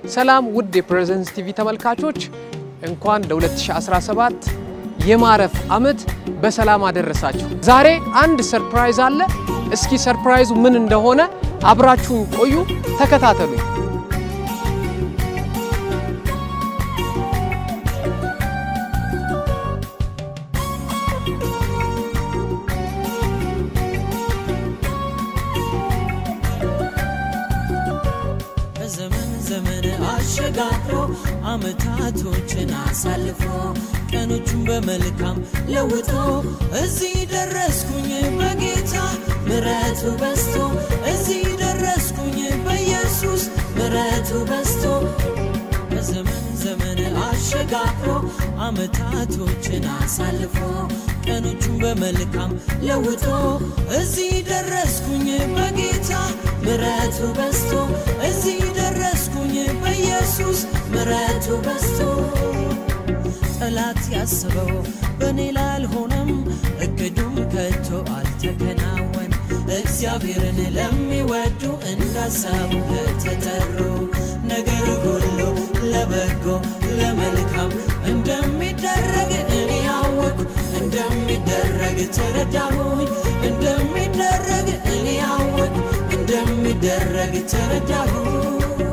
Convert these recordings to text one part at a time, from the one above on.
ሰላም ውድ የፕሬዘንስ ቲቪ ተመልካቾች እንኳን ለ2017 የማረፍ ዓመት በሰላም አደረሳችሁ። ዛሬ አንድ ሰርፕራይዝ አለ። እስኪ ሰርፕራይዙ ምን እንደሆነ አብራችሁን ቆዩ፣ ተከታተሉኝ። በዘመን ዘመን አሸጋግሮ አመታቶችን አሳልፎ ቀኖቹን በመልካም ለውጦ እዚህ ደረስኩኝ በጌታ ምረቱ በስቶ እዚህ ደረስኩኝ በኢየሱስ ምረቱ በስቶ በዘመን ዘመን አሸጋግሮ አመታቶችን አሳልፎ ቀኖቹን በመልካም ለውጦ እዚህ ደረስኩኝ በጌታ ምረቱ በስቶ እዚህ ደረስኩኝ በኢየሱስ ምረቱ በስቶ ጠላት ያስበው በእኔ ላይ አልሆነም፣ እቅዱም ከቶ አልተከናወን። እግዚአብሔርን ለሚወዱ እንዳሳቡ ለተጠሩ ነገር ሁሉ ለበጎ ለመልካም እንደሚደረግ እኔ ያወቅኩ እንደሚደረግ ተረዳሁኝ እንደሚደረግ እኔ ያወቅኩ እንደሚደረግ ተረዳሁኝ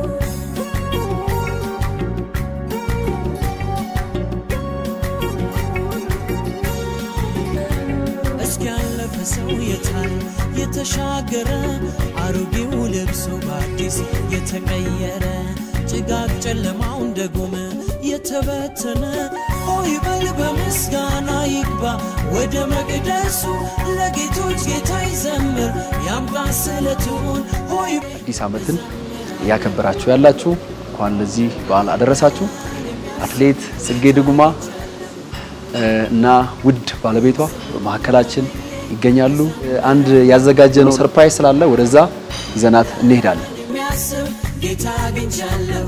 እስኪ ያለፈ ሰው የታል የተሻገረ አሮጌው ልብሱ በአዲስ የተቀየረ ጭጋግ ጨለማው እንደ ጉም የተበተነ ሆይ በል በምስጋና ይግባ ወደ መቅደሱ ለጌቶች ጌታ ይዘምር ያምጣ ስለቱን ሆይ አዲስ ዓመትን እያከበራችሁ ያላችሁ እንኳን ለዚህ በዓል አደረሳችሁ። አትሌት ጽጌ ድጉማ እና ውድ ባለቤቷ በመካከላችን ይገኛሉ። አንድ ያዘጋጀነው ሰርፕራይዝ ስላለ ወደዛ ይዘናት እንሄዳለን። የሚያስብ ጌታ አግኝቻለሁ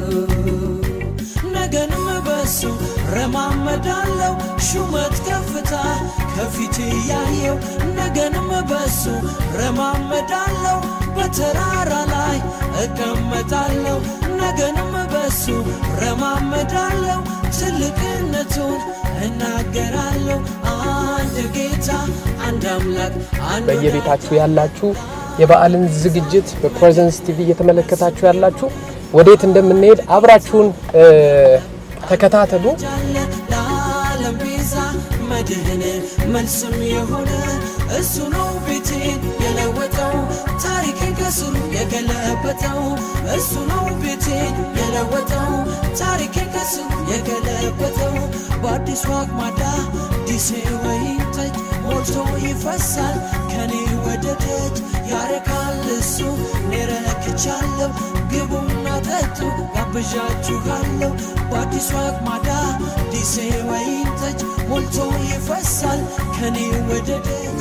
ነገንም በሱ ረማመዳለው ሹመት ከፍታ ከፊት ያየው ነገንም በሱ ረማመዳለው በተራራ ላይ እቀመጣለሁ ነገንም በሱ ረማመዳለው ትልቅነቱን እናገራለሁ አንድ ጌታ አንድ አምላክ አንድ በየቤታችሁ ያላችሁ የበዓልን ዝግጅት በፕሬዘንስ ቲቪ እየተመለከታችሁ ያላችሁ ወዴት እንደምንሄድ አብራችሁን እ፣ ተከታተሉ። ጃለ ለዓለም ቤዛ መድህን መልስም የሆነ እሱ ነው ቤቴን የለወጠው ታሪክን ከስሩ የገለበጠው እሱ ነው ቤቴን የለወጠው ታሪክን ከስሩ የገለበጠው በአዲሱ አቅማዳ ዲሴ ወይን ጠጅ ሞልቶ ይፈሳል ከኔ ወደ ደጅ ያረካል እሱ እኔ ረክቻለሁ ግቡና ጠጡ ጋብዣችኋለሁ በአዲሱ አቅማዳ ዲሴ ወይን ጠጅ ሞልቶ ይፈሳል ከኔ ወደ ደጅ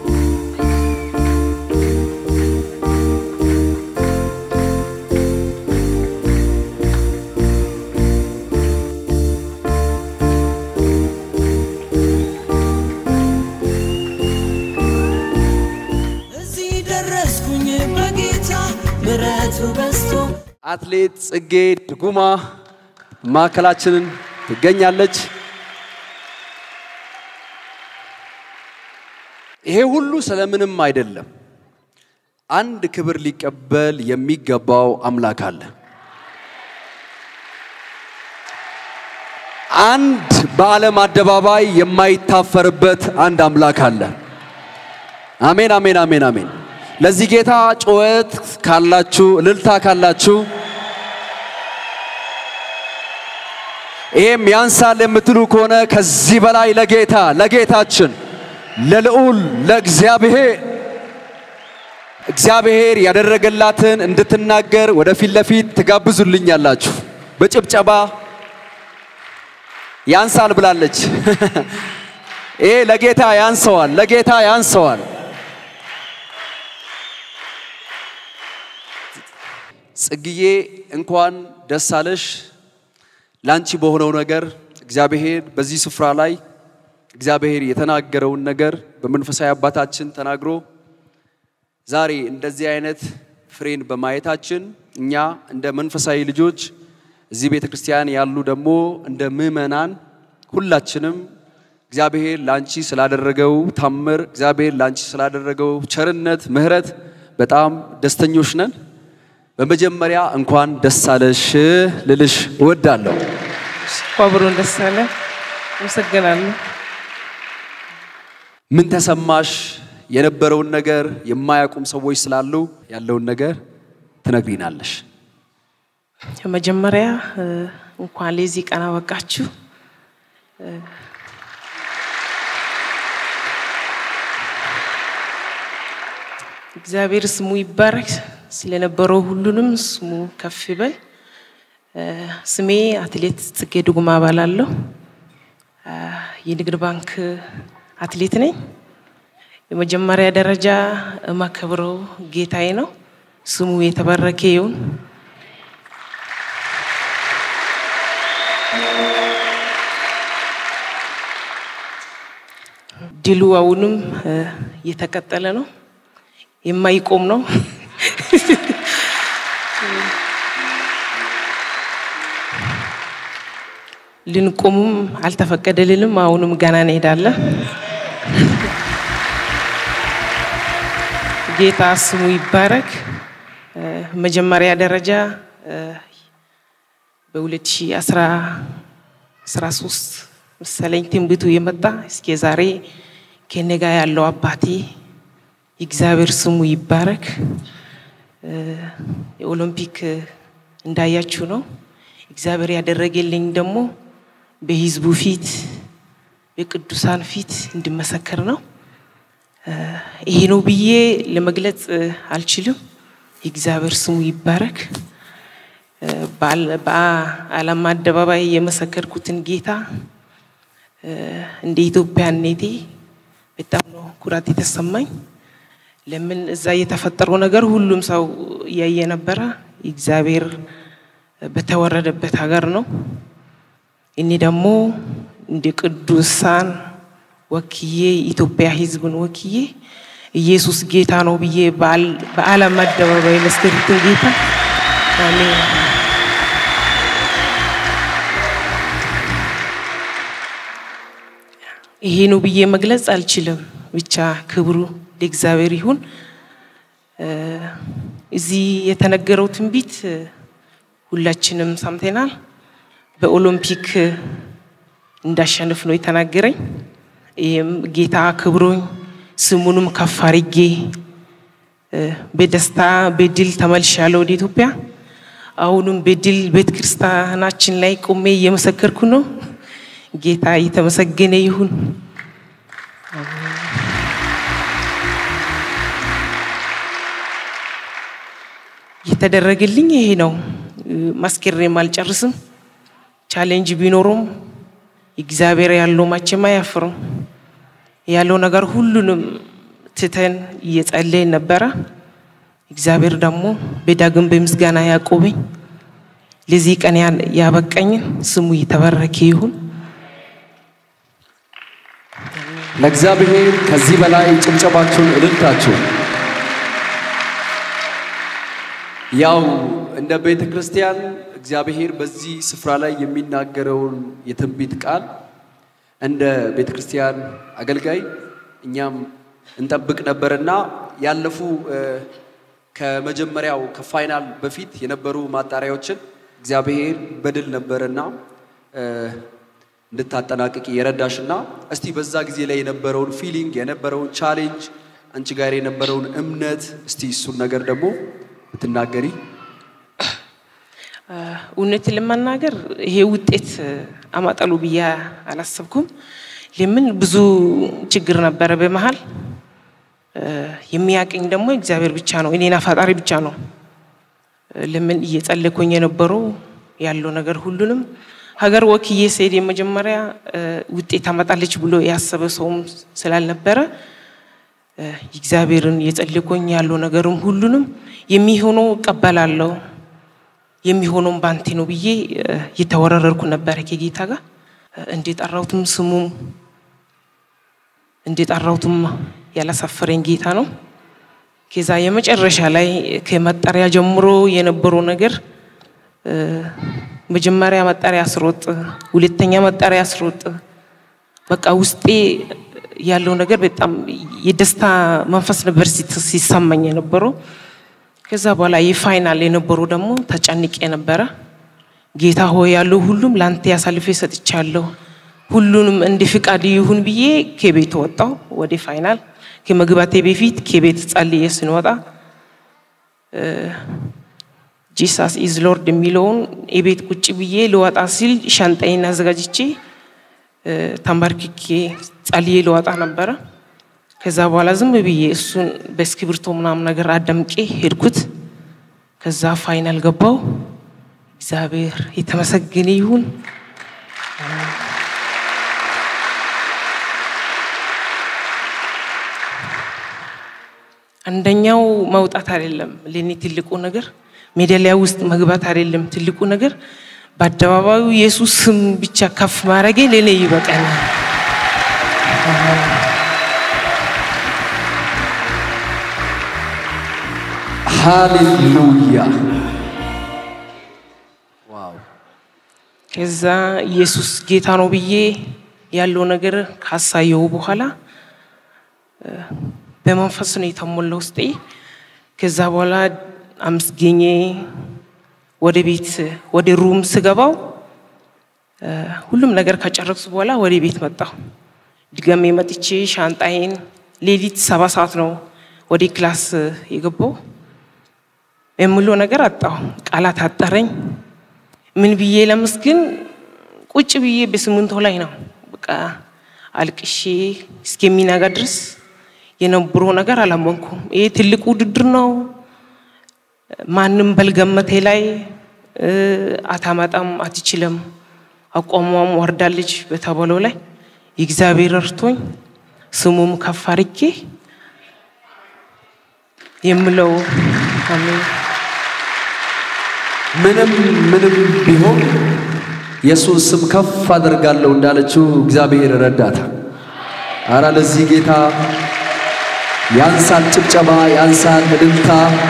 እዚህ ደረስኩኝ በጌታ ምረቱ በስቶ አትሌት ጽጌ ድጉማ ማዕከላችንን ትገኛለች። ይሄ ሁሉ ስለምንም አይደለም። አንድ ክብር ሊቀበል የሚገባው አምላክ አለ። አንድ በዓለም አደባባይ የማይታፈርበት አንድ አምላክ አለ። አሜን፣ አሜን፣ አሜን፣ አሜን። ለዚህ ጌታ ጩኸት ካላችሁ፣ እልልታ ካላችሁ ይሄም ያንሳል የምትሉ ከሆነ ከዚህ በላይ ለጌታ ለጌታችን ለልዑል ለእግዚአብሔር እግዚአብሔር ያደረገላትን እንድትናገር ወደፊት ለፊት ትጋብዙልኛላችሁ። በጭብጨባ ያንሳል ብላለች። ይሄ ለጌታ ያንሰዋል፣ ለጌታ ያንሰዋል። ጽግዬ እንኳን ደስ አለሽ። ላንቺ በሆነው ነገር እግዚአብሔር በዚህ ስፍራ ላይ እግዚአብሔር የተናገረውን ነገር በመንፈሳዊ አባታችን ተናግሮ ዛሬ እንደዚህ አይነት ፍሬን በማየታችን እኛ እንደ መንፈሳዊ ልጆች እዚህ ቤተ ክርስቲያን ያሉ ደግሞ እንደ ምዕመናን ሁላችንም እግዚአብሔር ለአንቺ ስላደረገው ታምር፣ እግዚአብሔር ለአንቺ ስላደረገው ቸርነት፣ ምሕረት በጣም ደስተኞች ነን። በመጀመሪያ እንኳን ደስ አለሽ ልልሽ እወዳለሁ። አብሮን ደስ አለ። አመሰግናለሁ። ምን ተሰማሽ? የነበረውን ነገር የማያውቁም ሰዎች ስላሉ ያለውን ነገር ትነግሪናለሽ። መጀመሪያ እ፣ እንኳን ለዚህ ቀን አበቃችሁ። እ፣ እግዚአብሔር ስሙ ይባረክ። ስለነበረው ሁሉንም ስሙ ከፍ ይበል። እ፣ ስሜ አትሌት ጽጌ ዱጉማ እባላለሁ። እ፣ የንግድ ባንክ አትሌት ነኝ። የመጀመሪያ ደረጃ የማከብረው ጌታዬ ነው። ስሙ የተባረከ ይሁን። ድሉ አሁንም እ፣ እየተቀጠለ ነው፣ የማይቆም ነው። ልንቆሙም አልተፈቀደልንም። አሁንም ገና እንሄዳለን። ጌታ ስሙ ይባረክ። እ፣ መጀመሪያ ደረጃ እ፣ በ2013 መሰለኝ ትንቢቱ የመጣ እስከ ዛሬ ከኔ ጋር ያለው አባቴ እግዚአብሔር ስሙ ይባረክ። እ፣ የኦሎምፒክ እንዳያችሁ ነው። እግዚአብሔር ያደረገልኝ ደግሞ በህዝቡ ፊት በቅዱሳን ፊት እንድመሰክር ነው። እ፣ ይሄ ነው ብዬ ለመግለጽ እ፣ አልችልም። የእግዚአብሔር ስሙ ይባረክ። እ፣ በዓል- በዓለም አደባባይ የመሰከርኩትን ጌታ እ፣ እንደ ኢትዮጵያነቴ በጣም ነው ኩራት የተሰማኝ። ለምን እዛ የተፈጠረው ነገር ሁሉም ሰው እያየ ነበረ። እግዚአብሔር በተወረደበት ሀገር ነው። እኔ ደግሞ እንደ ቅዱሳን ወክዬ ኢትዮጵያ ሕዝብን ወክዬ ኢየሱስ ጌታ ነው ብዬ በዓል- በዓለም አደባባይ መስከርኩትን ጌታ አሜን። ይሄ ነው ብዬ መግለጽ አልችልም። ብቻ ክብሩ ለእግዚአብሔር ይሁን። እ፣ እዚህ የተነገረው ትንቢት እ፣ ሁላችንም ሰምተናል። በኦሎምፒክ እ፣ እንዳሸንፍ ነው የተናገረኝ። ይህም ጌታ ክብሮኝ ስሙንም ከፍ አድርጌ እ፣ በደስታ በድል ተመልሻለሁ ወደ ኢትዮጵያ። አሁንም በድል ቤተ ክርስቲያናችን ላይ ቆሜ እየመሰከርኩ ነው። ጌታ የተመሰገነ ይሁን። የተደረገልኝ ይሄ ነው። ማስኬሬም አልጨርስም። ቻሌንጅ ቢኖሩም እግዚአብሔር ያለው መቼም አያፍርም። ያለው ነገር ሁሉንም ትተን እየጸለይን ነበረ። እግዚአብሔር ደግሞ በዳግም በምስጋና ያቆበኝ ለዚህ ቀን ያ- ያበቀኝን ስሙ የተባረከ ይሁን። ለእግዚአብሔር ከዚህ በላይ ጭብጨባችሁን እልልታችሁ ያው እንደ ቤተ ክርስቲያን እግዚአብሔር በዚህ ስፍራ ላይ የሚናገረውን የትንቢት ቃል እንደ ቤተ ክርስቲያን አገልጋይ እኛም እንጠብቅ ነበርና ያለፉ እ፣ ከመጀመሪያው ከፋይናል በፊት የነበሩ ማጣሪያዎችን እግዚአብሔር በድል ነበርና እ፣ እንድታጠናቅቂ የረዳሽና እስቲ በዛ ጊዜ ላይ የነበረውን ፊሊንግ የነበረውን ቻሌንጅ አንቺ ጋር የነበረውን እምነት እስቲ እሱን ነገር ደግሞ ብትናገሪ እውነት ለመናገር ይሄ ውጤት አማጣሉ ብዬ አላሰብኩም። ለምን ብዙ ችግር ነበረ በመሀል እ፣ የሚያቀኝ ደግሞ እግዚአብሔር ብቻ ነው፣ እኔና ፈጣሪ ብቻ ነው። እ፣ ለምን እየጸለኩኝ የነበረው ያለው ነገር ሁሉንም ሀገር ወክዬ ስሄድ የመጀመሪያ እ፣ ውጤት አመጣለች ብሎ ያሰበ ሰውም ስላልነበረ እ፣ እግዚአብሔርን እየጸለኩኝ ያለው ነገርም ሁሉንም የሚሆነው እቀበላለሁ የሚሆነውም ባንቴ ነው ብዬ እ፣ እየተወረረርኩ ነበረ ከጌታ ጋር እ፣ እንደጠራሁትም ስሙም እንደጠራሁትም ያላሳፈረኝ ጌታ ነው። ከዛ የመጨረሻ ላይ ከመጠሪያ ጀምሮ የነበረው ነገር እ፣ መጀመሪያ መጠሪያ አስሮጥ፣ ሁለተኛ መጠሪያ አስሮጥ፣ በቃ ውስጤ ያለው ነገር በጣም የደስታ መንፈስ ነበር ሲት- ሲሰማኝ የነበረው። ከዛ በኋላ የፋይናል የነበረው ደግሞ ተጨንቄ ነበረ። ጌታ ሆይ ያለው ሁሉም ለአንተ ያሳልፌ ሰጥቻለሁ፣ ሁሉንም እንደ ፍቃድ ይሁን ብዬ ከቤት ወጣው። ወደ ፋይናል ከመግባቴ በፊት ከቤት ጸልዬ ስንወጣ ጂሳስ ኢዝ ሎርድ የሚለውን የቤት ቁጭ ብዬ ልወጣ ሲል ሻንጣዬን አዘጋጅቼ እ፣ ተንበርክኬ ጸልዬ ልወጣ ነበረ። ከዛ በኋላ ዝም ብዬ እሱን በእስክሪብቶ ምናምን ነገር አዳምቄ ሄድኩት። ከዛ ፋይናል ገባው። እግዚአብሔር የተመሰገነ ይሁን። አንደኛው መውጣት አይደለም ለኔ ትልቁ ነገር፣ ሜዳሊያ ውስጥ መግባት አይደለም ትልቁ ነገር፣ በአደባባዩ ኢየሱስ ስም ብቻ ከፍ ማድረጌ ለኔ ይበቃኛል። ሃሌሉያ ዋው ከዛ ኢየሱስ ጌታ ነው ብዬ ያለው ነገር ካሳየው በኋላ እ፣ በመንፈስ ነው የተሞላው ውስጤ። ከዛ በኋላ አመስገኜ ወደ ቤት ወደ ሩም ስገባው እ፣ ሁሉም ነገር ከጨረሱ በኋላ ወደ ቤት መጣሁ። ድጋሜ መጥቼ ሻንጣዬን ሌሊት ሰባ ሰዓት ነው ወደ ክላስ የገባው። የምለው ነገር አጣሁ። ቃላት አጠረኝ። ምን ብዬ ለመስግን ቁጭ ብዬ በስምንቶ ላይ ነው በቃ አልቅሼ እስከሚነጋ ድረስ የነበረው ነገር አላመንኩም። ይሄ ትልቅ ውድድር ነው። ማንም በልገመቴ ላይ እ፣ አታመጣም፣ አትችልም፣ አቋሟም ወርዳለች በተባለው ላይ የእግዚአብሔር እርቶኝ ስሙም ከፍ አድርጌ የምለው አሜን። ምንም ምንም ቢሆን የእሱን ስም ከፍ አደርጋለሁ እንዳለችው እግዚአብሔር ረዳታ። አረ ለዚህ ጌታ ያንሳል ጭብጨባ፣ ያንሳል እልልታ።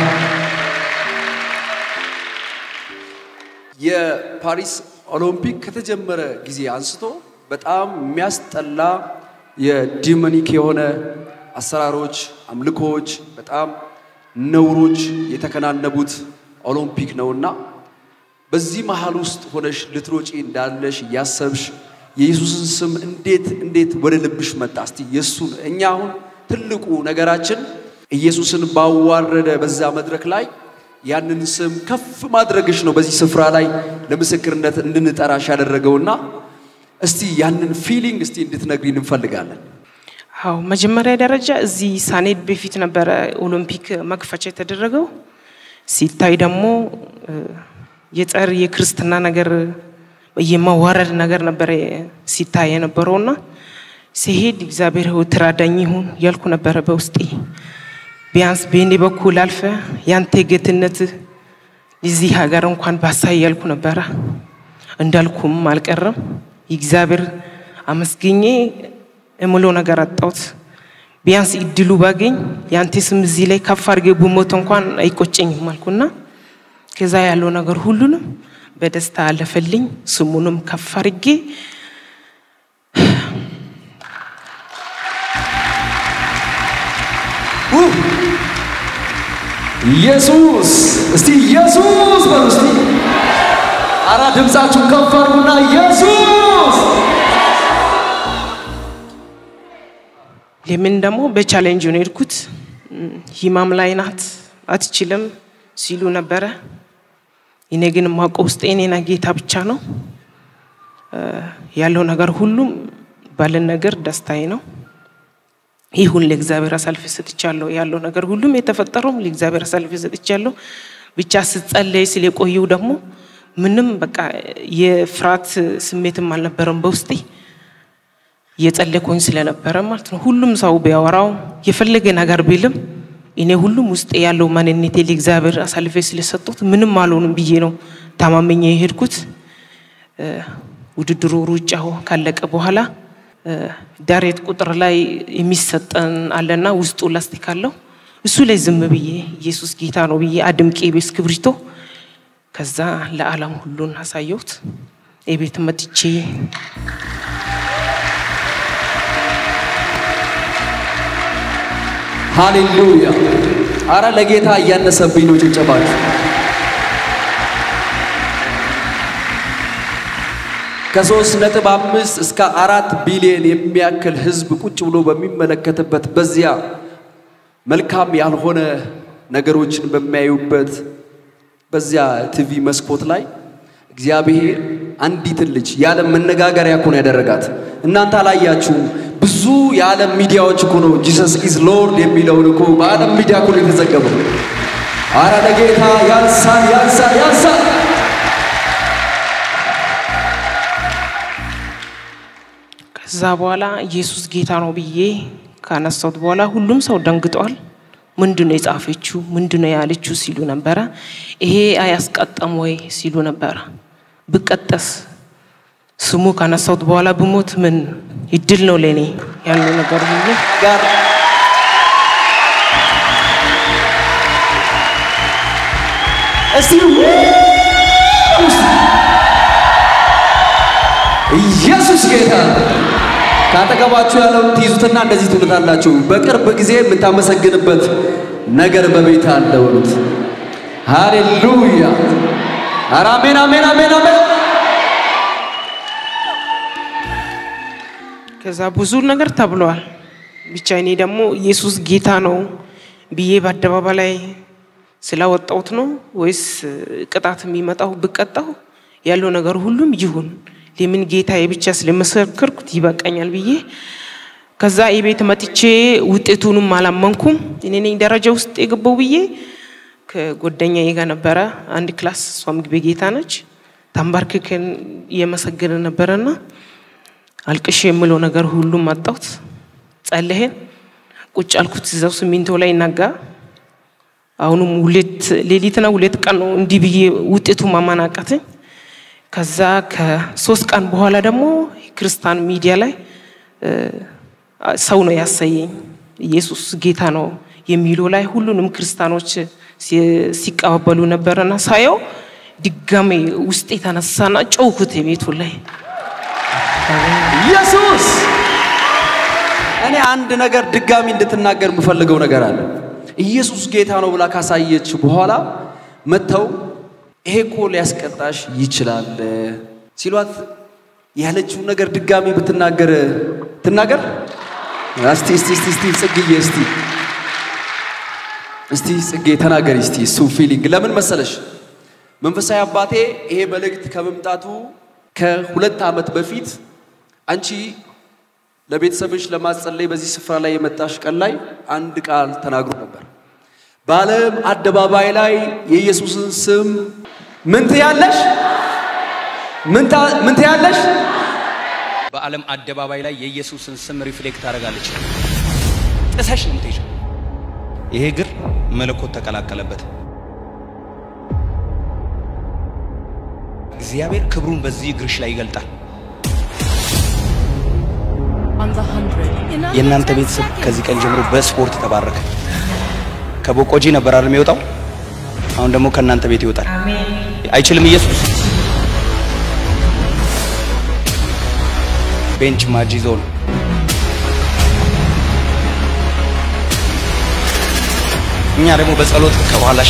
የፓሪስ ኦሎምፒክ ከተጀመረ ጊዜ አንስቶ በጣም የሚያስጠላ የዲሞኒክ የሆነ አሰራሮች፣ አምልኮዎች፣ በጣም ነውሮች የተከናነቡት ኦሎምፒክ ነውና በዚህ መሃል ውስጥ ሆነሽ ልትሮጪ እንዳለሽ እያሰብሽ የኢየሱስን ስም እንዴት እንዴት ወደ ልብሽ መጣ? እስቲ የእሱን እኛ አሁን ትልቁ ነገራችን ኢየሱስን ባዋረደ በዛ መድረክ ላይ ያንን ስም ከፍ ማድረግሽ ነው። በዚህ ስፍራ ላይ ለምስክርነት እንድንጠራሽ ያደረገውና እስቲ ያንን ፊሊንግ እስቲ እንድትነግሪን እንፈልጋለን። አዎ መጀመሪያ ደረጃ እዚህ ሳኔድ በፊት ነበረ ኦሎምፒክ መክፈቻ የተደረገው። ሲታይ ደግሞ እ፣ የጸር የክርስትና ነገር የማዋረድ ነገር ነበረ ሲታይ የነበረውና ሲሄድ እግዚአብሔር ሆይ ትራዳኝ ይሁን ያልኩ ነበረ በውስጤ። ቢያንስ በእኔ በኩል አልፈ ያንተ ጌትነት እዚህ ሀገር እንኳን ባሳይ ያልኩ ነበረ። እንዳልኩም አልቀረም። እግዚአብሔር አመስግኜ እምሎ ነገር አጣሁት። ቢያንስ እድሉ ባገኝ ያንተ ስም እዚህ ላይ ከፍ አድርጌ ብሞት እንኳን አይቆጨኝም አልኩና ከዛ ያለው ነገር ሁሉንም በደስታ አለፈልኝ። ስሙንም ከፍ አድርጌ ኢየሱስ እስቲ ኢየሱስ በሉ እስቲ አራ ድምፃችሁን ከፍ አድርጉና ኢየሱስ ለምን ደግሞ በቻሌንጅ ነው የሄድኩት። እም፣ ሂማም ላይ ናት አትችልም ሲሉ ነበረ። እኔ ግን የማውቀው ውስጥ እኔና ጌታ ብቻ ነው እ፣ ያለው ነገር ሁሉም ባለን ነገር ደስታዬ ነው። ይሁን ለእግዚአብሔር አሳልፌ ሰጥቻለሁ። ያለው ነገር ሁሉም የተፈጠረውም ለእግዚአብሔር አሳልፌ ሰጥቻለሁ። ብቻ ስጸለይ ስለቆየው ደግሞ ምንም በቃ የፍርሃት ስሜትም አልነበረም በውስጤ እየጸለይኩኝ ስለነበረ ማለት ነው። ሁሉም ሰው ቢያወራው የፈለገ ነገር ቢልም እኔ ሁሉም ውስጥ ያለው ማንነቴ ለእግዚአብሔር አሳልፌ ስለሰጡት ምንም አልሆንም ብዬ ነው ታማመኘ የሄድኩት። እ፣ ውድድሩ ሩጫው ካለቀ በኋላ እ፣ ዳሬት ቁጥር ላይ የሚሰጠን አለና ውስጡ ላስቲክ አለው። እሱ ላይ ዝም ብዬ ኢየሱስ ጌታ ነው ብዬ አድምቄ ቤት ክብሪቶ ከዛ ለዓለም ሁሉን አሳየሁት። የቤት መጥቼ ሃሌሉያ! አረ ለጌታ እያነሰብኝ ነው ጭብጨባችሁ። ከሶስት ነጥብ አምስት እስከ አራት ቢሊዮን የሚያክል ህዝብ ቁጭ ብሎ በሚመለከትበት በዚያ መልካም ያልሆነ ነገሮችን በሚያዩበት በዚያ ቲቪ መስኮት ላይ እግዚአብሔር አንዲትን ልጅ የዓለም መነጋገሪያ እኮ ነው ያደረጋት። እናንተ አላያችሁም? ብዙ የዓለም ሚዲያዎች እኮ ነው ጂሰስ ኢዝ ሎርድ የሚለውን እኮ በዓለም ሚዲያ እኮ ነው የተዘገበው። አረ ለጌታ ያንሳል፣ ያንሳል፣ ያንሳል። ከዛ በኋላ ኢየሱስ ጌታ ነው ብዬ ካነሳሁት በኋላ ሁሉም ሰው ደንግጧል። ምንድን ነው የጻፈችው? ምንድን ነው ያለችው ሲሉ ነበረ። ይሄ አያስቀጠም ወይ ሲሉ ነበረ። ብቀጠስ ስሙ ካነሳሁት በኋላ ብሞት ምን ይድል ነው ለእኔ ያለው ነገር ሁሉ ጋር እስቲ ኢየሱስ ጌታ ነው። ካጠገባችሁ ያለውን ትይዙትና እንደዚህ ትሉታላችሁ። በቅርብ ጊዜ የምታመሰግንበት ነገር በቤት አለ በሉት። ሃሌሉያ! ኧረ አሜን፣ አሜን፣ አሜን፣ አሜን። ከዛ ብዙ ነገር ተብለዋል። ብቻ እኔ ደግሞ ኢየሱስ ጌታ ነው ብዬ በአደባባይ ላይ ስላወጣሁት ነው ወይስ ቅጣት የሚመጣው ብቀጣው ያለው ነገር ሁሉም ይሁን ለምን ጌታዬ ብቻ ስለመሰከርኩት ይበቃኛል ብዬ ከዛ የቤት መጥቼ ውጤቱንም አላመንኩም። እኔ ነኝ ደረጃ ውስጥ የገባው ብዬ ከጓደኛዬ ጋር ነበረ አንድ ክላስ፣ እሷም ምግቤ ጌታ ነች። ተንበርክከን እየመሰገነ ነበረና አልቅሽ የምለው ነገር ሁሉም አጣሁት። ጸለሄን ቁጭ አልኩት እዛው ሲሚንቶ ላይ ነጋ። አሁንም ሁለት ሌሊትና ሁለት ቀን ነው እንዲህ ብዬ ውጤቱ ማመን አቃተኝ። ከዛ ከሶስት ቀን በኋላ ደግሞ ክርስቲያን ሚዲያ ላይ እ፣ ሰው ነው ያሳየኝ ኢየሱስ ጌታ ነው የሚለው ላይ ሁሉንም ክርስቲያኖች ሲ- ሲቀባበሉ ነበረና ሳየው ድጋሜ ውስጥ የተነሳና ጨውኩት የቤቱ ላይ ኢየሱስ እኔ አንድ ነገር ድጋሚ እንድትናገር የምፈልገው ነገር አለ። ኢየሱስ ጌታ ነው ብላ ካሳየች በኋላ መጥተው ይሄ እኮ ሊያስቀጣሽ ይችላል ሲሏት ያለችውን ነገር ድጋሚ ብትናገር ትናገር። እስቲ እስቲ እስቲ እስቲ ጽግዬ እስቲ እስቲ ጽጌ ተናገሪ እስቲ እሱ ፊሊንግ ለምን መሰለሽ መንፈሳዊ አባቴ ይሄ መልእክት ከመምጣቱ ከሁለት ዓመት በፊት አንቺ ለቤተሰብሽ ለማጸለይ በዚህ ስፍራ ላይ የመጣሽ ቀን ላይ አንድ ቃል ተናግሮ ነበር። በዓለም አደባባይ ላይ የኢየሱስን ስም ምን ትያለሽ? ምን ታ- ምን ትያለሽ? በዓለም አደባባይ ላይ የኢየሱስን ስም ሪፍሌክት ታደርጋለች። ጥሰሽ ነው የምትሄጂው። ይሄ እግር መለኮት ተቀላቀለበት። እግዚአብሔር ክብሩን በዚህ እግርሽ ላይ ይገልጣል። የእናንተ ቤተሰብ ከዚህ ቀን ጀምሮ በስፖርት ተባረከ። ከቦቆጂ ነበር አይደል የሚወጣው? አሁን ደግሞ ከእናንተ ቤት ይወጣል። አይችልም ኢየሱስ። ቤንች ማጅ ይዞ ነው። እኛ ደግሞ በጸሎት ከኋላሽ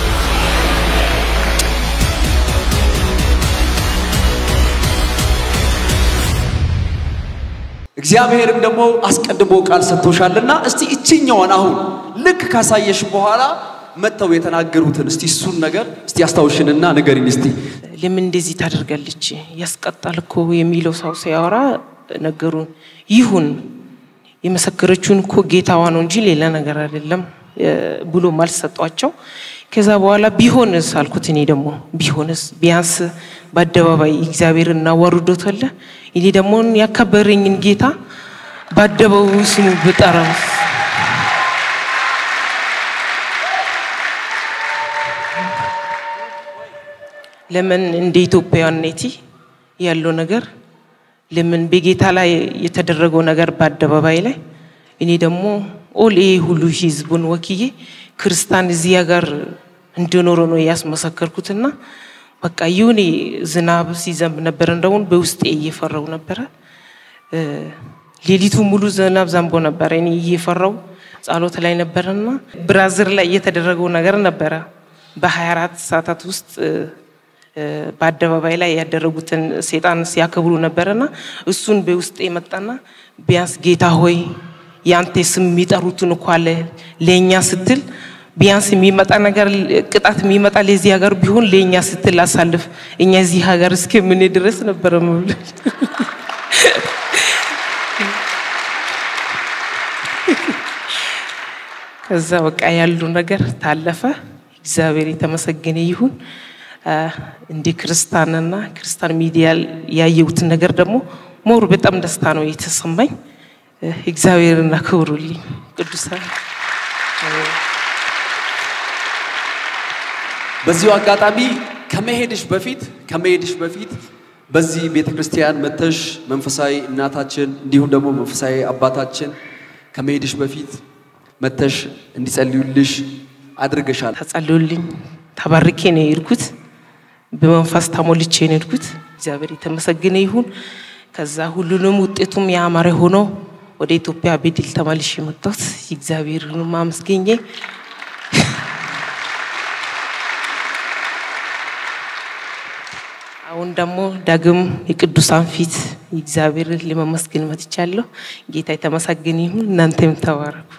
እግዚአብሔርም ደግሞ አስቀድሞ ቃል ሰጥቶሻልና እስቲ እችኛዋን አሁን ልክ ካሳየሽ በኋላ መጥተው የተናገሩትን እስቲ እሱን ነገር እስቲ አስታውሽንና ንገሪኝ እስቲ። ለምን እንደዚህ ታደርጋለች ያስቀጣል እኮ የሚለው ሰው ሲያወራ ነገሩን ይሁን የመሰከረችውን እኮ ጌታዋ ነው እንጂ ሌላ ነገር አይደለም እ፣ ብሎ መልስ ሰጧቸው። ከዛ በኋላ ቢሆንስ አልኩት። እኔ ደግሞ ቢሆንስ ቢያንስ በአደባባይ እግዚአብሔር እናዋርዶታለ እኔ ደግሞ ያከበረኝን ጌታ በአደባባዩ ስሙ ብጠራውስ ለምን እንደ ኢትዮጵያዊነቴ ያለው ነገር ለምን በጌታ ላይ የተደረገው ነገር በአደባባይ ላይ እኔ ደግሞ ኦል ይሄ ሁሉ ህዝቡን ወክዬ ክርስቲያን እዚህ ሀገር እንዲኖረ ነው ያስመሰከርኩትና በቃ ይሁን ዝናብ ሲዘንብ ነበረ። እንደውን በውስጤ እየፈራው ነበረ። ሌሊቱ ሙሉ ዝናብ ዘንቦ ነበረ። እኔ እየፈራው ጸሎት ላይ ነበረና ብራዚል ላይ እየተደረገው ነገር ነበረ። በ24 ሰዓታት ውስጥ በአደባባይ ላይ ያደረጉትን ሴጣን ሲያከብሩ ነበረና እሱን በውስጤ መጣና ቢያንስ ጌታ ሆይ ያንተ ስም የሚጠሩትን እኮ አለ ለእኛ ስትል ቢያንስ የሚመጣ ነገር ቅጣት የሚመጣ ለዚህ ሀገር ቢሆን ለእኛ ስትል አሳልፍ እኛ እዚህ ሀገር እስከምን ድረስ ነበረ መብል ከዛ በቃ ያሉ ነገር ታለፈ። እግዚአብሔር የተመሰገነ ይሁን። እንደ ክርስቲያንና ክርስቲያን ሚዲያ ያየሁትን ነገር ደግሞ ሞር በጣም ደስታ ነው የተሰማኝ። እግዚአብሔርን አክብሩልኝ ቅዱሳን። በዚሁ አጋጣሚ ከመሄድሽ በፊት ከመሄድሽ በፊት በዚህ ቤተ ክርስቲያን መተሽ መንፈሳዊ እናታችን እንዲሁም ደግሞ መንፈሳዊ አባታችን ከመሄድሽ በፊት መተሽ እንዲጸልዩልሽ አድርገሻል። ተጸልዩልኝ፣ ተባርኬ ነው የሄድኩት። በመንፈስ ተሞልቼ ነው የሄድኩት። እግዚአብሔር የተመሰገነ ይሁን። ከዛ ሁሉንም ውጤቱም ያማረ ሆኖ ወደ ኢትዮጵያ በድል ተመልሼ የመጣሁት እግዚአብሔርን ማመስገኜ አሁን ደግሞ ዳግም የቅዱሳን ፊት እግዚአብሔርን ለመመስገን መጥቻለሁ። ጌታ የተመሰገነ ይሁን። እናንተም ተባረኩ።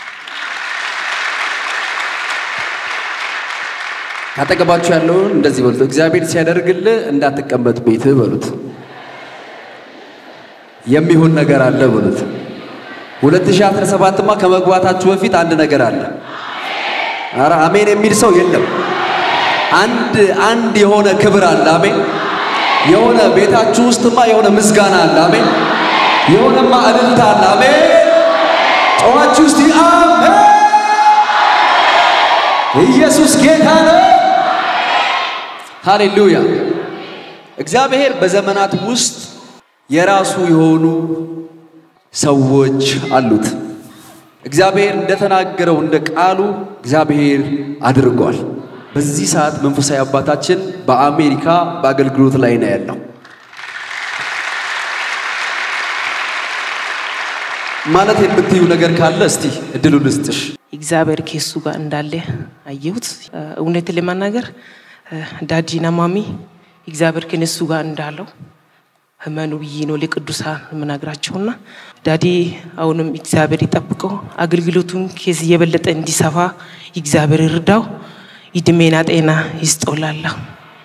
ካጠገባችሁ ያለውን እንደዚህ በሉት፣ እግዚአብሔር ሲያደርግልህ እንዳትቀመጥ ቤትህ በሉት። የሚሆን ነገር አለ በሉት። 2017ማ ከመግባታችሁ በፊት አንድ ነገር አለ። ኧረ አሜን የሚል ሰው የለም። አንድ አንድ የሆነ ክብር አለ። አሜን። የሆነ ቤታችሁ ውስጥማ የሆነ ምስጋና አለ። አሜን። የሆነማ እልልታ አለ። አሜን። ጨዋችሁ ውስጥ አሜን። ኢየሱስ ጌታ ነው። ሃሌሉያ። እግዚአብሔር በዘመናት ውስጥ የራሱ የሆኑ ሰዎች አሉት። እግዚአብሔር እንደተናገረው እንደ ቃሉ እግዚአብሔር አድርጓል። በዚህ ሰዓት መንፈሳዊ አባታችን በአሜሪካ በአገልግሎት ላይ ነው ያለው። ማለት የምትዩ ነገር ካለ እስቲ እድሉ ልስጥሽ። እግዚአብሔር ከሱ ጋር እንዳለ አየሁት። እውነት ለመናገር ዳዲና ማሚ እግዚአብሔር ከነሱ ጋር እንዳለው ህመኑ ብዬ ነው ለቅዱሳን የምነግራቸውና ዳዲ አሁንም እግዚአብሔር ይጠብቀው፣ አገልግሎቱን ከዚህ የበለጠ እንዲሰፋ እግዚአብሔር ይርዳው፣ ይድሜና ጤና ይስጦላለሁ።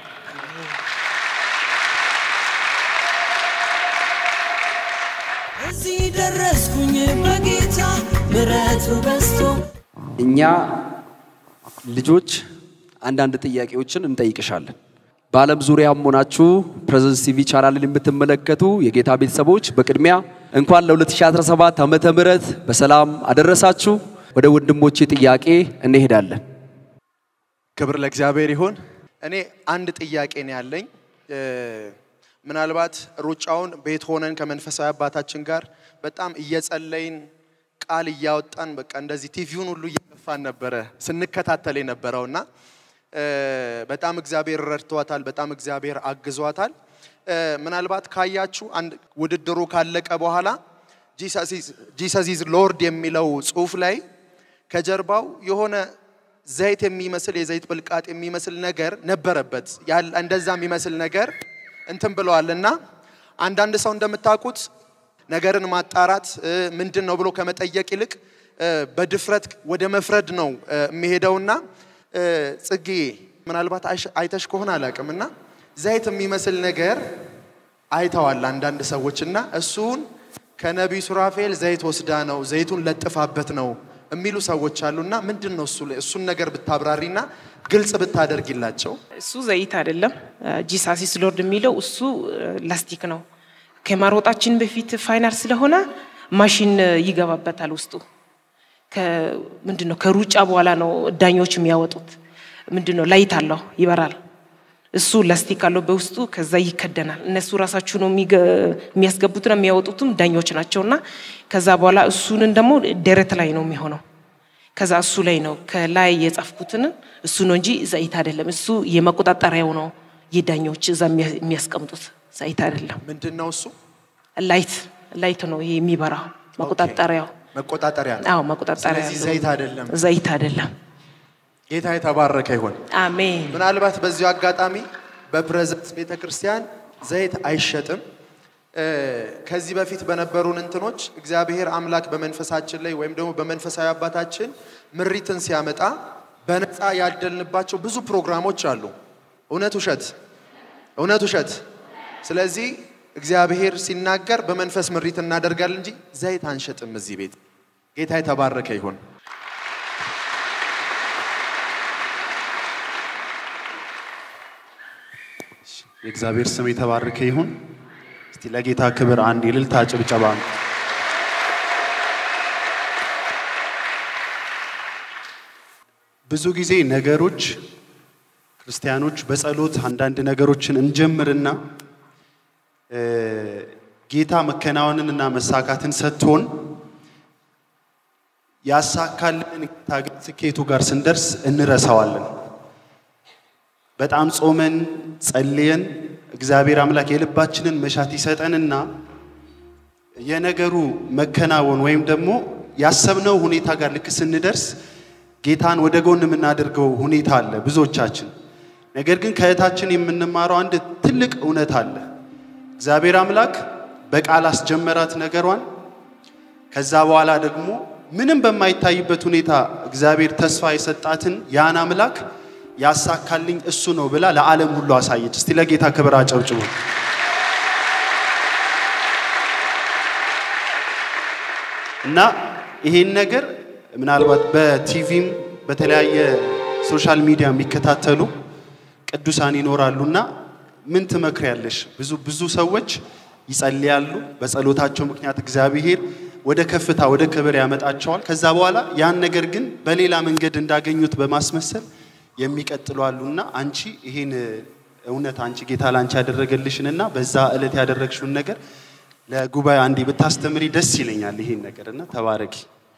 እዚህ ደረስኩኝ በጌታ ምሕረቱ በዝቶ እኛ ልጆች አንዳንድ ጥያቄዎችን እንጠይቅሻለን። በዓለም ዙሪያም ሆናችሁ ፕሬዘንስ ቲቪ ቻናልን የምትመለከቱ የጌታ ቤተሰቦች በቅድሚያ እንኳን ለ2017 ዓመተ ምህረት በሰላም አደረሳችሁ። ወደ ወንድሞቼ ጥያቄ እንሄዳለን። ክብር ለእግዚአብሔር ይሁን። እኔ አንድ ጥያቄ ነው ያለኝ። እ፣ ምናልባት ሩጫውን ቤት ሆነን ከመንፈሳዊ አባታችን ጋር በጣም እየጸለይን ቃል እያወጣን በቃ እንደዚህ ቲቪውን ሁሉ እየገፋን ነበረ ስንከታተል የነበረውና እ፣ በጣም እግዚአብሔር ረድቷታል። በጣም እግዚአብሔር አግዟታል። እ፣ ምናልባት ካያችሁ አንድ ውድድሩ ካለቀ በኋላ ጂሰስ ኢዝ ሎርድ የሚለው ጽሑፍ ላይ ከጀርባው የሆነ ዘይት የሚመስል የዘይት ብልቃጥ የሚመስል ነገር ነበረበት። ያለ እንደዛ የሚመስል ነገር እንትን ብለዋል እና አንዳንድ ሰው እንደምታውቁት ነገርን ማጣራት እ፣ ምንድን ነው ብሎ ከመጠየቅ ይልቅ እ፣ በድፍረት ወደ መፍረድ ነው እ፣ የሚሄደውና እ፣ ጽጌ ምናልባት አይሽ- አይተሽ ከሆነ አላውቅም እና ዘይት የሚመስል ነገር አይተዋል አንዳንድ ሰዎች እና እሱን ከነቢዩ ሱራፌል ዘይት ወስዳ ነው ዘይቱን ለጥፋበት ነው የሚሉ ሰዎች አሉና ምንድን ነው እሱ ላይ- እሱን ነገር ብታብራሪና ግልጽ ብታደርጊላቸው። እሱ ዘይት አይደለም። ጂሳሲስ ሎርድ የሚለው እሱ ላስቲክ ነው። ከማሮጣችን በፊት ፋይናል ስለሆነ ማሽን ይገባበታል ውስጡ። ምንድን ነው ከሩጫ በኋላ ነው ዳኞች የሚያወጡት። ምንድን ነው ላይት አለው ይበራል። እሱ ላስቲክ አለው በውስጡ ከዛ ይከደናል። እነሱ ራሳችሁ ነው የሚገ- የሚያስገቡትና የሚያወጡትም ዳኞች ናቸውና ከዛ በኋላ እሱንን ደግሞ ደረት ላይ ነው የሚሆነው። ከዛ እሱ ላይ ነው ከላይ የጻፍኩትን እሱ ነው እንጂ ዘይት አይደለም። እሱ የመቆጣጠሪያው ነው የዳኞች እዛ የሚያ- የሚያስቀምጡት ዘይት አይደለም። ምንድን ነው እሱ? ላይት ላይት ነው ይሄ የሚበራው መቆጣጠሪያው። መቆጣጠሪያ ነው። አዎ መቆጣጠሪያ ስለዚህ ነው። ዘይት አይደለም። ዘይት አይደለም። ጌታ የተባረከ ይሁን። አሜን። ምናልባት በዚሁ አጋጣሚ በፕሬዘንስ ቤተ ክርስቲያን ዘይት አይሸጥም። እ፣ ከዚህ በፊት በነበሩን እንትኖች እግዚአብሔር አምላክ በመንፈሳችን ላይ ወይም ደግሞ በመንፈሳዊ አባታችን ምሪትን ሲያመጣ በነፃ ያደልንባቸው ብዙ ፕሮግራሞች አሉ። እውነት ውሸት? እውነት ውሸት? ስለዚህ እግዚአብሔር ሲናገር በመንፈስ ምሪት እናደርጋለን እንጂ ዘይት አንሸጥም እዚህ ቤት። ጌታ የተባረከ ይሁን። የእግዚአብሔር ስም የተባረከ ይሁን። እስቲ ለጌታ ክብር አንድ የእልልታ ጭብጨባ ነው። ብዙ ጊዜ ነገሮች ክርስቲያኖች በጸሎት አንዳንድ ነገሮችን እንጀምርና እ፣ ጌታ መከናወንንና መሳካትን ሰጥቶን ያሳካልን ጌታ ግን ስኬቱ ጋር ስንደርስ እንረሳዋለን። በጣም ጾመን ጸልየን እግዚአብሔር አምላክ የልባችንን መሻት ይሰጠንና የነገሩ መከናወን ወይም ደግሞ ያሰብነው ሁኔታ ጋር ልክ ስንደርስ ጌታን ወደ ጎን የምናደርገው ሁኔታ አለ ብዙዎቻችን። ነገር ግን ከእህታችን የምንማረው አንድ ትልቅ እውነት አለ። እግዚአብሔር አምላክ በቃል አስጀመራት ነገሯን። ከዛ በኋላ ደግሞ ምንም በማይታይበት ሁኔታ እግዚአብሔር ተስፋ የሰጣትን ያን አምላክ ያሳካልኝ እሱ ነው ብላ ለዓለም ሁሉ አሳየች። እስቲ ለጌታ ክብር አጨብጭቡ። እና ይሄን ነገር ምናልባት በቲቪም በተለያየ ሶሻል ሚዲያ የሚከታተሉ ቅዱሳን ይኖራሉና ምን ትመክሪያለሽ? ብዙ ብዙ ሰዎች ይጸልያሉ። በጸሎታቸው ምክንያት እግዚአብሔር ወደ ከፍታ ወደ ክብር ያመጣቸዋል። ከዛ በኋላ ያን ነገር ግን በሌላ መንገድ እንዳገኙት በማስመሰል የሚቀጥሉ አሉና አንቺ ይሄን እውነት አንቺ ጌታ ላንቺ ያደረገልሽንና በዛ ዕለት ያደረግሽውን ነገር ለጉባኤ አንዴ ብታስተምሪ ደስ ይለኛል። ይሄን ነገር እና ተባረኪ።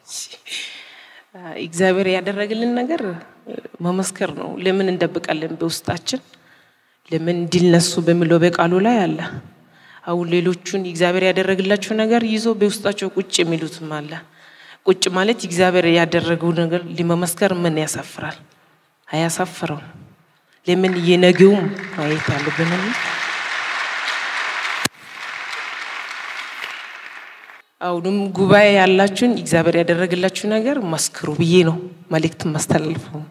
እግዚአብሔር ያደረግልን ነገር መመስከር ነው። ለምን እንደብቃለን? በውስጣችን ለምን እንዲነሱ በሚለው በቃሉ ላይ አለ። አሁን ሌሎቹን እግዚአብሔር ያደረግላቸው ነገር ይዞ በውስጣቸው ቁጭ የሚሉትም አለ። ቁጭ ማለት እግዚአብሔር ያደረገው ነገር ሊመመስከር ምን ያሳፍራል? አያሳፍረውም። ለምን የነገውም ማየት አለብን። አሁንም ጉባኤ ያላችሁን እግዚአብሔር ያደረግላችሁ ነገር መስክሩ ብዬ ነው መልእክት ማስተላልፈው።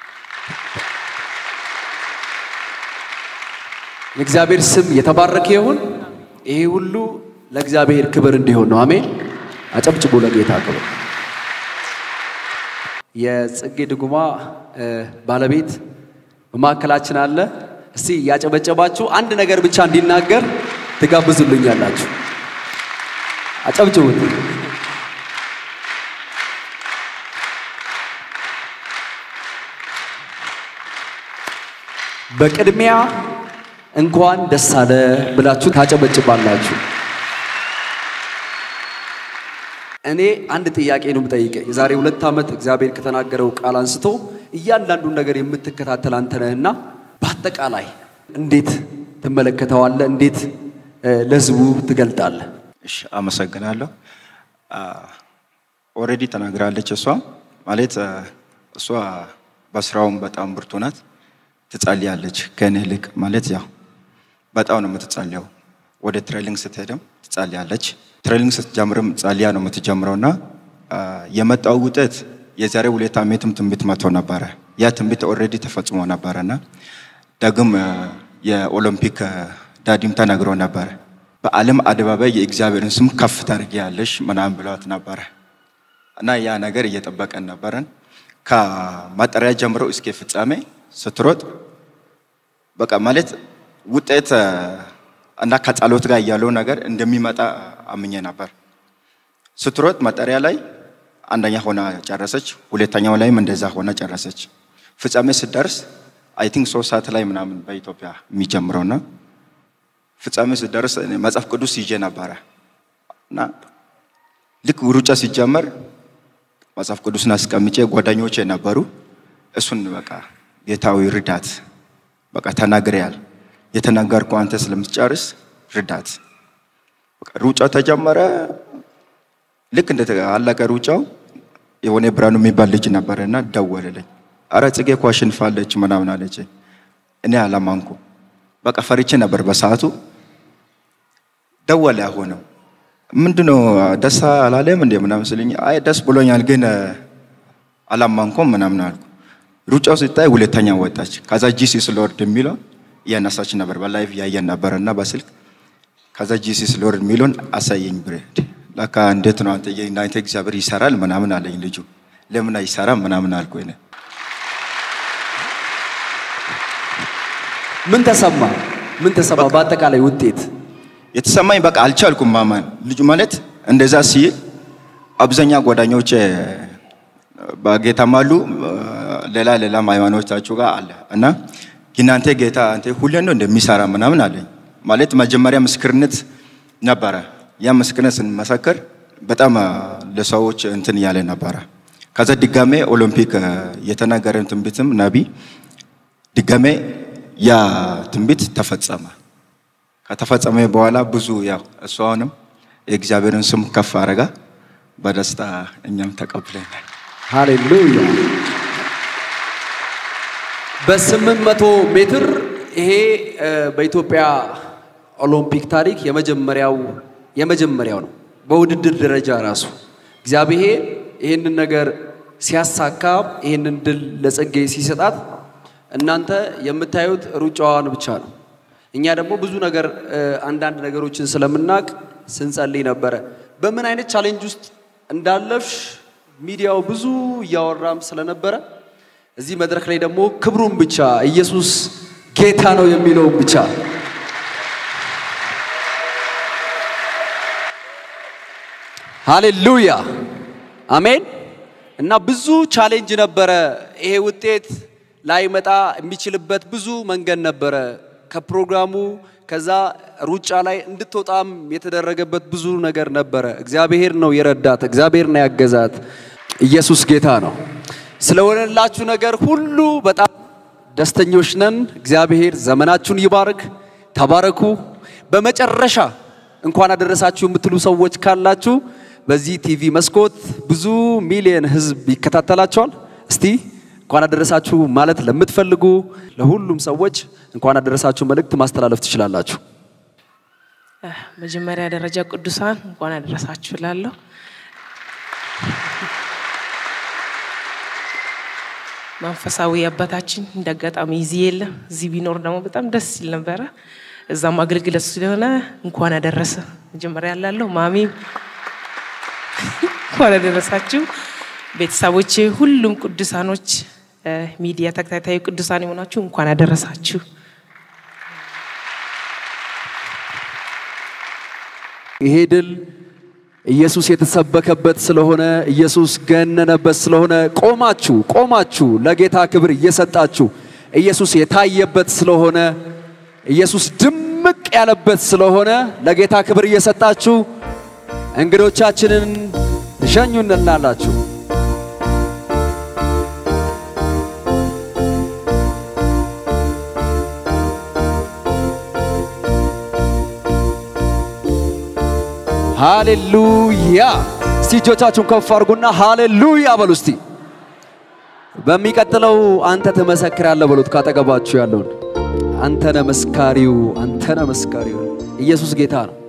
የእግዚአብሔር ስም የተባረከ ይሁን። ይሄ ሁሉ ለእግዚአብሔር ክብር እንዲሆን ነው። አሜን። አጨብጭቡ ለጌታ ክብር። የጽጌ ድጉማ እ፣ ባለቤት በማዕከላችን አለ። እስቲ ያጨበጨባችሁ አንድ ነገር ብቻ እንዲናገር ትጋብዙልኛላችሁ። አጨብጭቡት። በቅድሚያ እንኳን ደስ አለ ብላችሁ ታጨበጭባላችሁ። እኔ አንድ ጥያቄ ነው የምጠይቀህ። የዛሬ ሁለት ዓመት እግዚአብሔር ከተናገረው ቃል አንስቶ እያንዳንዱን ነገር የምትከታተል አንተ ነህና በአጠቃላይ እንዴት ትመለከተዋለህ? እንዴት እ፣ ለህዝቡ ትገልጣለህ? እሺ አመሰግናለሁ። ኦልሬዲ ተናግራለች። እሷ ማለት አ፣ እሷ በስራውም በጣም ብርቱ ናት፣ ትጸልያለች ከእኔ ይልቅ ማለት ያው በጣም ነው የምትጸልየው። ወደ ትሬሊንግ ስትሄድም ትጸልያለች። ትሬሊንግ ስትጀምርም ጸልያ ነው የምትጀምረው እና አ፣ የመጣው ውጤት የዛሬ ሁለት ዓመትም ትንቢት መጥቶ ነበረ። ያ ትንቢት ኦልሬዲ ተፈጽሞ ነበረና ዳግም አ፣ የኦሎምፒክ አ፣ ዳዲም ተነግሮ ነበረ። በዓለም አደባባይ የእግዚአብሔርን ስም ከፍ ታደርጊያለሽ ምናምን ብሏት ነበረ እና ያ ነገር እየጠበቀን ነበረን። ከማጠሪያ ጀምሮ እስከ ፍጻሜ ስትሮጥ በቃ ማለት ውጤት አ፣ እና ከጸሎት ጋር ያለው ነገር እንደሚመጣ አምኜ ነበር። ስትሮጥ መጠሪያ ላይ አንደኛ ሆና ጨረሰች። ሁለተኛው ላይም እንደዛ ሆና ጨረሰች። ፍጻሜ ስትደርስ አይ ቲንክ ሶስት ሰዓት ላይ ምናምን በኢትዮጵያ የሚጀምረውና ፍጻሜ ስደርስ እኔ መጽሐፍ ቅዱስ ይዤ ነበረ እና ልክ ሩጫ ሲጀመር መጽሐፍ ቅዱስን አስቀምጬ ጓደኞቼ ነበሩ። እሱን በቃ ጌታዊ ርዳት በቃ ተናግሬያል። የተናገርከው አንተ ስለምትጨርስ ርዳት። በቃ ሩጫ ተጀመረ። ልክ እንደ አለቀ ሩጫው የሆነ ብርሃኑ የሚባል ልጅ ነበረ እና ደወለልኝ። አረ ጽጌ እኮ አሸንፋለች ምናምን አለች። እኔ አላማንኩ። በቃ ፈርቼ ነበር በሰዓቱ። ደወለ ሆነው ምንድነው ደስ አላለም እንዴ ምናምን ስልኝ አይ ደስ ብሎኛል ግን አላማንኩም ምናምን አልኩ። ሩጫው ሲታይ ሁለተኛ ወጣች። ከዛ ጂሲስ ሎርድ የሚለው እያነሳች ነበር በላይቭ ያየን ነበር እና በስልክ ከዛ ጂሲስ ሎርድ የሚለውን አሳየኝ ብሬ ለካ እንዴት ነው አንተ የናይተ እግዚአብሔር ይሰራል ምናምን አለኝ ልጁ። ለምን አይሰራም ምናምን አልኩ። እኔ ምን ተሰማ? ምን ተሰማ? በአጠቃላይ ውጤት የተሰማኝ በቃ አልቻልኩም ማመን። ልጁ ማለት እንደዛ ሲል አብዛኛ ጓደኞቼ በጌታም አሉ ሌላ ሌላም ሃይማኖታችሁ ጋር አለ እና እናንተ ጌታ አንተ ሁሌ ነው እንደሚሰራ ምናምን አለኝ። ማለት መጀመሪያ ምስክርነት ነበረ። ያ ምስክርነት ስንመሰክር በጣም ለሰዎች እንትን እያለ ነበረ። ከዛ ድጋሜ ኦሎምፒክ የተናገረን ትንቢትም ነቢ ድጋሜ ያ ትንቢት ተፈጸመ። ከተፈጸመ በኋላ ብዙ ያው እሱ አሁንም የእግዚአብሔርን ስም ከፍ አረጋ። በደስታ እኛም ተቀብለናል። ሃሌሉያ። በስምንት መቶ ሜትር ይሄ እ፣ በኢትዮጵያ ኦሎምፒክ ታሪክ የመጀመሪያው የመጀመሪያው ነው። በውድድር ደረጃ ራሱ እግዚአብሔር ይህንን ነገር ሲያሳካ ይህንን ድል ለጽጌ ሲሰጣት እናንተ የምታዩት ሩጫዋን ብቻ ነው። እኛ ደግሞ ብዙ ነገር እ፣ አንዳንድ ነገሮችን ስለምናቅ ስንጸልይ ነበረ። በምን አይነት ቻሌንጅ ውስጥ እንዳለፍሽ ሚዲያው ብዙ እያወራም ስለነበረ እዚህ መድረክ ላይ ደግሞ ክብሩን ብቻ ኢየሱስ ጌታ ነው የሚለውን ብቻ ሃሌሉያ አሜን። እና ብዙ ቻሌንጅ ነበረ። ይሄ ውጤት ላይመጣ የሚችልበት ብዙ መንገድ ነበረ። ከፕሮግራሙ ከዛ ሩጫ ላይ እንድትወጣም የተደረገበት ብዙ ነገር ነበረ። እግዚአብሔር ነው የረዳት፣ እግዚአብሔር ነው ያገዛት። ኢየሱስ ጌታ ነው። ስለሆነላችሁ ነገር ሁሉ በጣም ደስተኞች ነን። እግዚአብሔር ዘመናችሁን ይባርክ። ተባረኩ። በመጨረሻ እንኳን አደረሳችሁ የምትሉ ሰዎች ካላችሁ በዚህ ቲቪ መስኮት ብዙ ሚሊየን ህዝብ ይከታተላቸዋል። እስቲ እንኳን አደረሳችሁ ማለት ለምትፈልጉ ለሁሉም ሰዎች እንኳን አደረሳችሁ መልእክት ማስተላለፍ ትችላላችሁ። መጀመሪያ ደረጃ ቅዱሳን እንኳን አደረሳችሁ እላለሁ። መንፈሳዊ አባታችን እንደ አጋጣሚ እዚህ የለም። እዚህ ቢኖር ደግሞ በጣም ደስ ይል ነበረ። እዛም አገልግሎት ስለሆነ እንኳን አደረሰ መጀመሪያ ያላለሁ ማሚም እንኳን አደረሳችሁ ቤተሰቦቼ፣ ሁሉም ቅዱሳኖች፣ ሚዲያ ተከታታይ ቅዱሳን የሆናችሁ እንኳን አደረሳችሁ። ይሄ ድል ኢየሱስ የተሰበከበት ስለሆነ ኢየሱስ ገነነበት ስለሆነ ቆማችሁ ቆማችሁ ለጌታ ክብር እየሰጣችሁ ኢየሱስ የታየበት ስለሆነ ኢየሱስ ድምቅ ያለበት ስለሆነ ለጌታ ክብር እየሰጣችሁ እንግዶቻችንን ሸኙንላላችሁ። ሃሌሉያ! እስቲ እጆቻችሁን ከፍ አድርጉና ሃሌሉያ በሉ እስቲ። በሚቀጥለው አንተ ትመሰክራለህ በሉት። ካጠገባችሁ ያለውን አንተ ነህ መስካሪው፣ አንተ ነህ መስካሪው። ኢየሱስ ጌታ ነው።